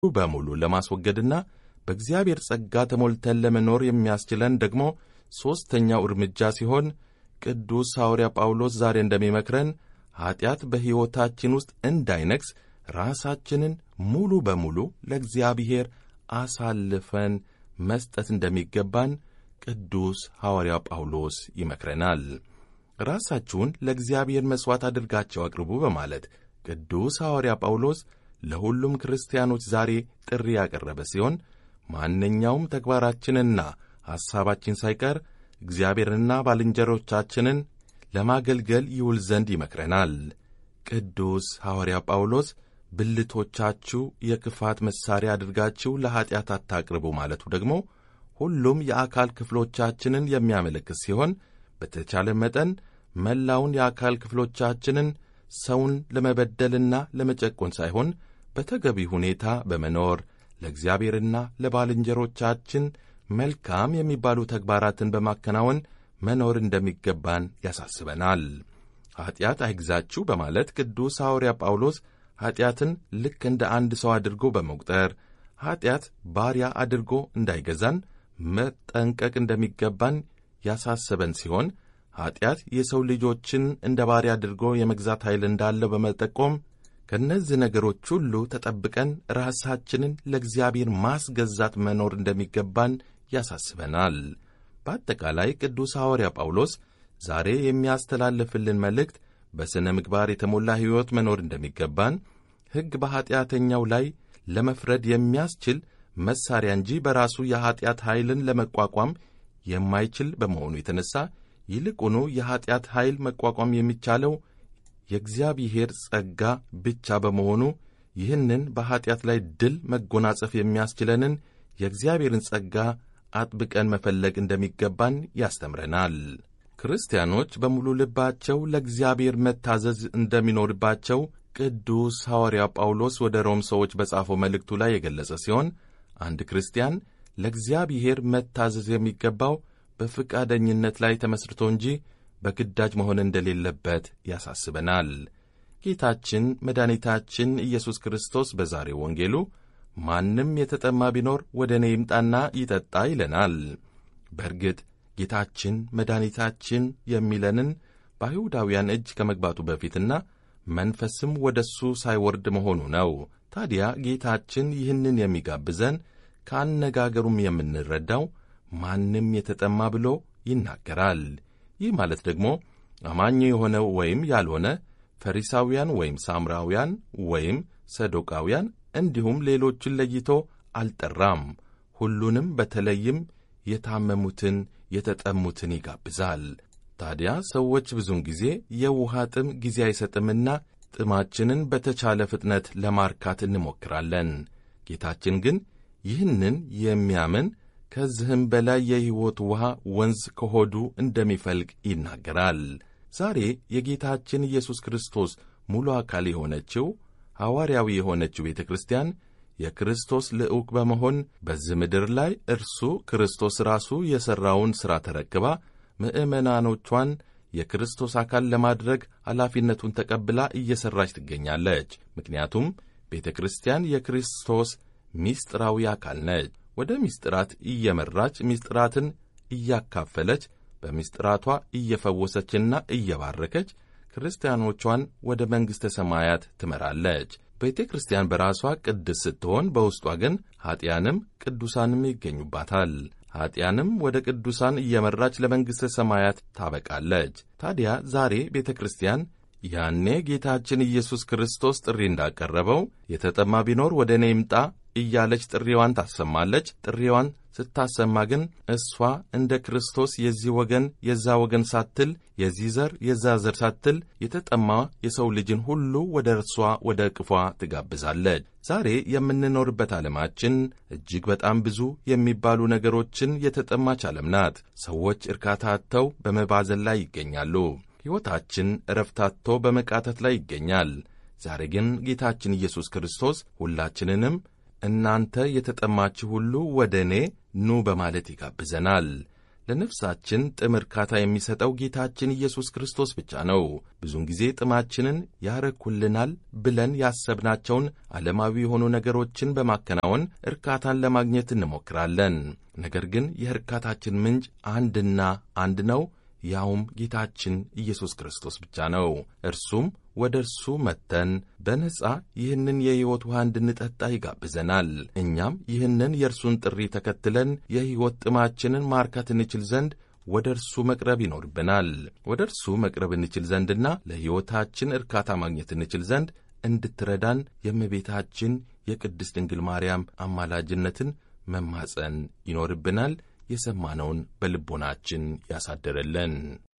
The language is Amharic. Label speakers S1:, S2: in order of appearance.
S1: በሙሉ ለማስወገድና በእግዚአብሔር ጸጋ ተሞልተን ለመኖር የሚያስችለን ደግሞ ሦስተኛው እርምጃ ሲሆን ቅዱስ ሐዋርያ ጳውሎስ ዛሬ እንደሚመክረን ኀጢአት በሕይወታችን ውስጥ እንዳይነግስ ራሳችንን ሙሉ በሙሉ ለእግዚአብሔር አሳልፈን መስጠት እንደሚገባን ቅዱስ ሐዋርያ ጳውሎስ ይመክረናል። ራሳችሁን ለእግዚአብሔር መሥዋዕት አድርጋቸው አቅርቡ በማለት ቅዱስ ሐዋርያ ጳውሎስ ለሁሉም ክርስቲያኖች ዛሬ ጥሪ ያቀረበ ሲሆን ማንኛውም ተግባራችንና ሐሳባችን ሳይቀር እግዚአብሔርንና ባልንጀሮቻችንን ለማገልገል ይውል ዘንድ ይመክረናል። ቅዱስ ሐዋርያ ጳውሎስ ብልቶቻችሁ የክፋት መሣሪያ አድርጋችሁ ለኀጢአት አታቅርቡ ማለቱ ደግሞ ሁሉም የአካል ክፍሎቻችንን የሚያመለክት ሲሆን በተቻለ መጠን መላውን የአካል ክፍሎቻችንን ሰውን ለመበደልና ለመጨቆን ሳይሆን በተገቢ ሁኔታ በመኖር ለእግዚአብሔርና ለባልንጀሮቻችን መልካም የሚባሉ ተግባራትን በማከናወን መኖር እንደሚገባን ያሳስበናል። ኀጢአት አይግዛችሁ በማለት ቅዱስ ሐዋርያ ጳውሎስ ኀጢአትን ልክ እንደ አንድ ሰው አድርጎ በመቁጠር ኀጢአት ባሪያ አድርጎ እንዳይገዛን መጠንቀቅ እንደሚገባን ያሳሰበን ሲሆን ኀጢአት የሰው ልጆችን እንደ ባሪያ አድርጎ የመግዛት ኃይል እንዳለው በመጠቆም ከእነዚህ ነገሮች ሁሉ ተጠብቀን ራሳችንን ለእግዚአብሔር ማስገዛት መኖር እንደሚገባን ያሳስበናል። በአጠቃላይ ቅዱስ ሐዋርያ ጳውሎስ ዛሬ የሚያስተላልፍልን መልእክት በሥነ ምግባር የተሞላ ሕይወት መኖር እንደሚገባን፣ ሕግ በኀጢአተኛው ላይ ለመፍረድ የሚያስችል መሣሪያ እንጂ በራሱ የኀጢአት ኃይልን ለመቋቋም የማይችል በመሆኑ የተነሣ ይልቁኑ የኀጢአት ኃይል መቋቋም የሚቻለው የእግዚአብሔር ጸጋ ብቻ በመሆኑ ይህንን በኀጢአት ላይ ድል መጎናጸፍ የሚያስችለንን የእግዚአብሔርን ጸጋ አጥብቀን መፈለግ እንደሚገባን ያስተምረናል። ክርስቲያኖች በሙሉ ልባቸው ለእግዚአብሔር መታዘዝ እንደሚኖርባቸው ቅዱስ ሐዋርያ ጳውሎስ ወደ ሮም ሰዎች በጻፈው መልእክቱ ላይ የገለጸ ሲሆን አንድ ክርስቲያን ለእግዚአብሔር መታዘዝ የሚገባው በፈቃደኝነት ላይ ተመስርቶ እንጂ በግዳጅ መሆን እንደሌለበት ያሳስበናል። ጌታችን መድኃኒታችን ኢየሱስ ክርስቶስ በዛሬው ወንጌሉ ማንም የተጠማ ቢኖር ወደ እኔ ይምጣና ይጠጣ ይለናል። በእርግጥ ጌታችን መድኃኒታችን የሚለንን በአይሁዳውያን እጅ ከመግባቱ በፊትና መንፈስም ወደ እሱ ሳይወርድ መሆኑ ነው። ታዲያ ጌታችን ይህንን የሚጋብዘን ከአነጋገሩም የምንረዳው ማንም የተጠማ ብሎ ይናገራል። ይህ ማለት ደግሞ አማኝ የሆነ ወይም ያልሆነ፣ ፈሪሳውያን ወይም ሳምራውያን ወይም ሰዶቃውያን እንዲሁም ሌሎችን ለይቶ አልጠራም። ሁሉንም በተለይም የታመሙትን የተጠሙትን ይጋብዛል። ታዲያ ሰዎች ብዙውን ጊዜ የውሃ ጥም ጊዜ አይሰጥምና ጥማችንን በተቻለ ፍጥነት ለማርካት እንሞክራለን። ጌታችን ግን ይህንን የሚያምን ከዚህም በላይ የሕይወት ውሃ ወንዝ ከሆዱ እንደሚፈልቅ ይናገራል። ዛሬ የጌታችን ኢየሱስ ክርስቶስ ሙሉ አካል የሆነችው ሐዋርያዊ የሆነችው ቤተ ክርስቲያን የክርስቶስ ልዑክ በመሆን በዚህ ምድር ላይ እርሱ ክርስቶስ ራሱ የሠራውን ሥራ ተረክባ ምዕመናኖቿን የክርስቶስ አካል ለማድረግ ኃላፊነቱን ተቀብላ እየሠራች ትገኛለች። ምክንያቱም ቤተ ክርስቲያን የክርስቶስ ምስጢራዊ አካል ነች። ወደ ምስጢራት እየመራች ምስጢራትን እያካፈለች በምስጢራቷ እየፈወሰችና እየባረከች ክርስቲያኖቿን ወደ መንግሥተ ሰማያት ትመራለች። ቤተ ክርስቲያን በራሷ ቅድስ ስትሆን በውስጧ ግን ኀጢያንም ቅዱሳንም ይገኙባታል። ኀጢያንም ወደ ቅዱሳን እየመራች ለመንግሥተ ሰማያት ታበቃለች። ታዲያ ዛሬ ቤተ ክርስቲያን ያኔ ጌታችን ኢየሱስ ክርስቶስ ጥሪ እንዳቀረበው የተጠማ ቢኖር ወደ እኔ ይምጣ እያለች ጥሪዋን ታሰማለች። ጥሪዋን ስታሰማ ግን እሷ እንደ ክርስቶስ የዚህ ወገን የዛ ወገን ሳትል የዚህ ዘር የዛ ዘር ሳትል የተጠማ የሰው ልጅን ሁሉ ወደ እርሷ ወደ እቅፏ ትጋብዛለች። ዛሬ የምንኖርበት ዓለማችን እጅግ በጣም ብዙ የሚባሉ ነገሮችን የተጠማች ዓለም ናት። ሰዎች እርካታ አጥተው በመባዘን ላይ ይገኛሉ። ሕይወታችን እረፍት አጥቶ በመቃተት ላይ ይገኛል። ዛሬ ግን ጌታችን ኢየሱስ ክርስቶስ ሁላችንንም እናንተ የተጠማችሁ ሁሉ ወደ እኔ ኑ በማለት ይጋብዘናል። ለነፍሳችን ጥም እርካታ የሚሰጠው ጌታችን ኢየሱስ ክርስቶስ ብቻ ነው። ብዙውን ጊዜ ጥማችንን ያረኩልናል ብለን ያሰብናቸውን ዓለማዊ የሆኑ ነገሮችን በማከናወን እርካታን ለማግኘት እንሞክራለን። ነገር ግን የእርካታችን ምንጭ አንድና አንድ ነው። ያውም ጌታችን ኢየሱስ ክርስቶስ ብቻ ነው። እርሱም ወደ እርሱ መጥተን በነጻ ይህንን የሕይወት ውሃ እንድንጠጣ ይጋብዘናል። እኛም ይህንን የእርሱን ጥሪ ተከትለን የሕይወት ጥማችንን ማርካት እንችል ዘንድ ወደ እርሱ መቅረብ ይኖርብናል። ወደ እርሱ መቅረብ እንችል ዘንድና ለሕይወታችን እርካታ ማግኘት እንችል ዘንድ እንድትረዳን የእመቤታችን የቅድስት ድንግል ማርያም አማላጅነትን መማፀን ይኖርብናል። የሰማነውን በልቦናችን ያሳደረለን